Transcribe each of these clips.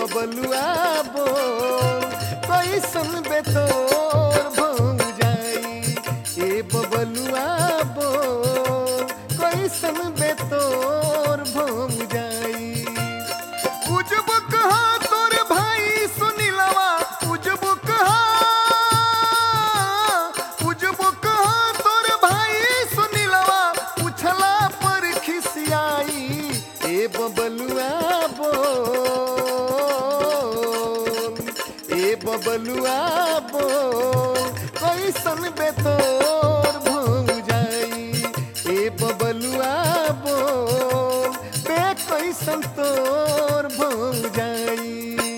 बबलुआ बोल कैसन बेतोर भंग जाई ए बबलुआ बोल कैसन बेतोर भंग जाई उजब कहा तोर भाई सुनीलवा उजब कहा उजब कहा तोर भाई सुनीलवा उछला पर खिसियाई ए बबलुआ बोल ए बबलुआ बोल कैसन बेतोर भंग जाई ए बबलुआ बोल बे कैसन तोर भंग जाई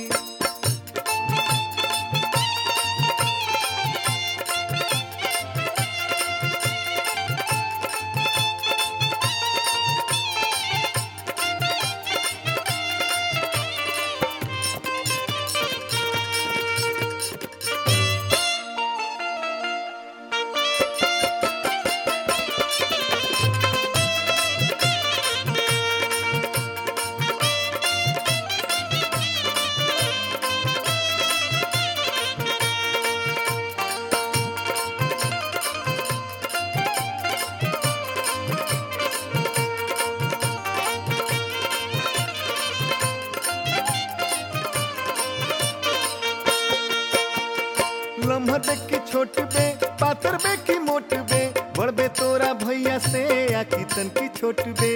लम्हा देख के छोट बे पातर बे की मोट बे बड़ बे तोरा भैया से आखी तन की छोट बे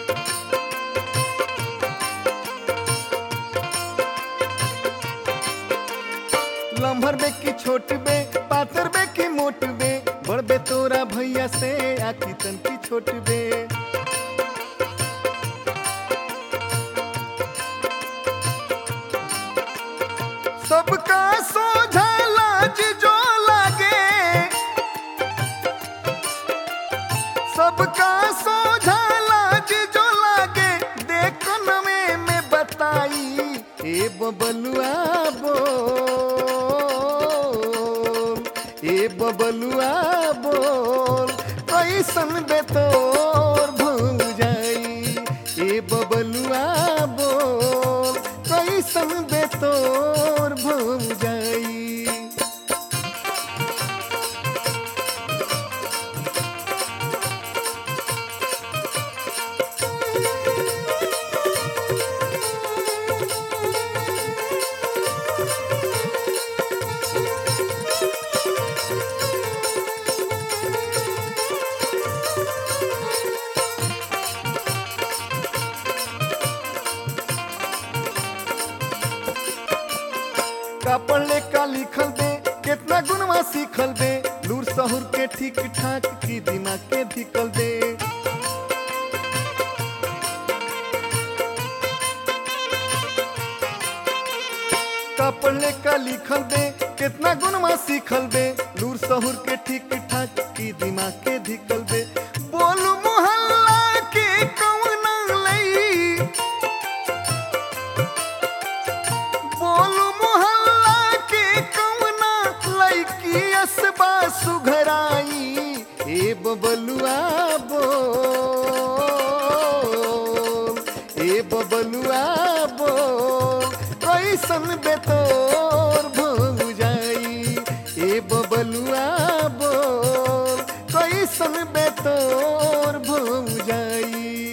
लम्हर बे की छोट बे पातर बे की मोट बे बड़ बे तोरा भैया से आखी तन की छोट बे सबका सोझा लाज जो लागे सबका सोझा लाज जो लागे देखो नवे में बताई ए बबलुआ बोल ए बबलुआ बोल कैसन बेतोर भंग जाई ए बबलुआ बोल कैसन बेतोर भंग जाई का पढ़ले का लिखल दे कितना गुणवा सीखल दे लूर सहुर के ठीक ठाक की दिमाग के धिकल दे का पढ़ले का लिखल दे कितना गुणवा सीखल दे लूर सहुर के ठीक ठाक की दिमाग के धिकल दे बोलू मोहल्ला के कौन लई बोलू मोहल्ला के कौना लड़की असबा सुघराई ए बबलुआ बोल ए बबलुआ बोल कैसन बेतोर भंग जाई ए बबलुआ बोल कैसन बेतोर भंग जाई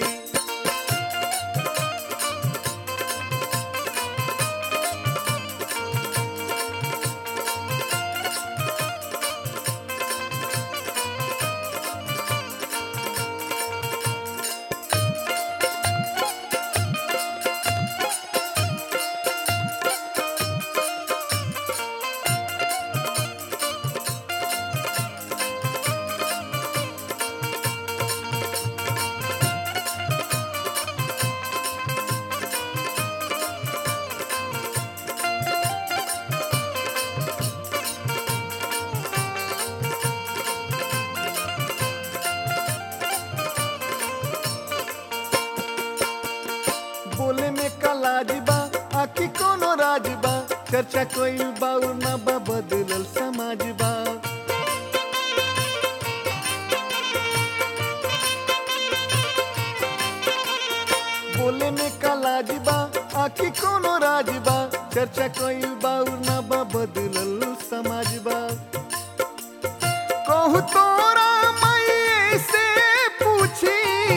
बोले में का लाज बा आखी कोनो राज बा चर्चा कोई बाउर ना बा बदलल समाज बा बोले में का लाज बा आखी कोनो राज बा चर्चा कइल बाउर ना बा बदलल समाज बा कहू तोरा मैये से पूछी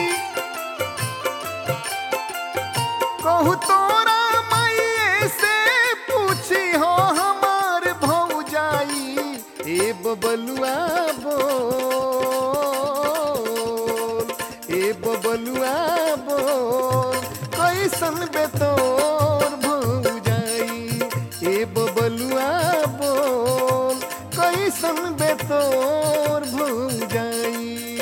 कहू तोरा मैये से पूछी हो हमार भौजाई ए बबलुआ बोल ए बबलुआ बोल कैसन बेतोर भौजाई ए बबलुआ बोल कैसन बेतोर भौजाई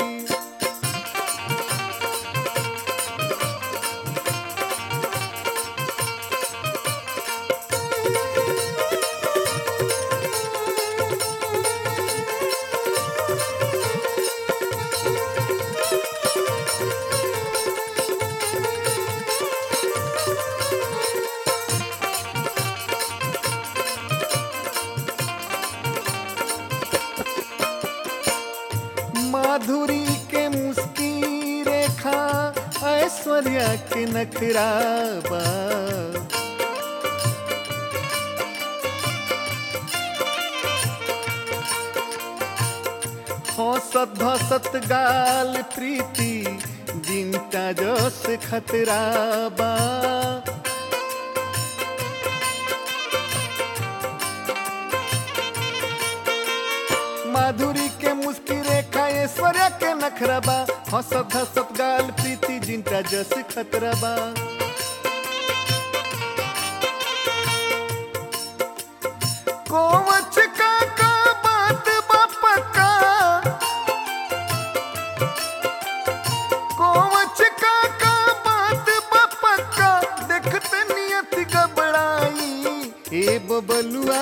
माधुरी के मुस्की रेखा ऐश्वर्या के नखराबा हंसत भसत गाल प्रीति जिनका जस खतराबा माधुरी के मुस्की रेखा ऐश्वर्या के नखरबा हंसत हंसत गाल प्रीति जिनका जस खतरबा कोवच का का बात बा पक्का कोवच का का बात बा पक्का देखते नियत गबड़ाई ए बबलुआ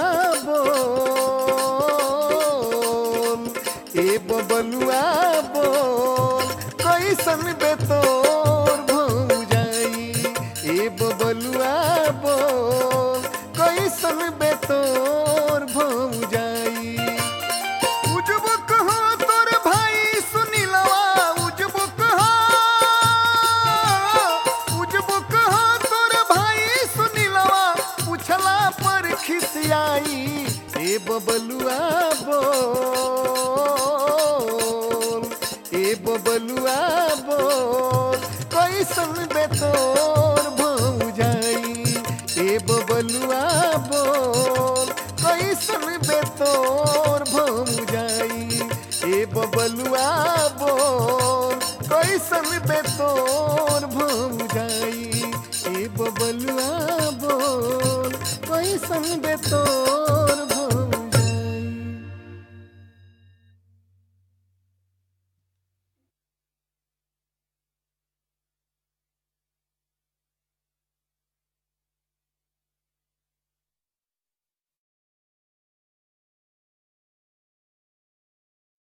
बोल ए बबलुआ बोल कैसन बेतोर भौजाई ए बबलुआ बोल कैसन बेतोर भौजाई उजबो कहो तोर भाई सुनीलवा उजबो कहो उजबो कहो तोर भाई सुनीलवा पूछला पर खिसियाई ए बबलुआ बोल ए बबलुआ बोल कैसन बेतोर भौजाई ए बबलुआ बोल कैसन बेतोर भौजाई ए बबलुआ बोल कैसन बेतोर भौजाई ए बबलुआ बोल कैसन बेतोर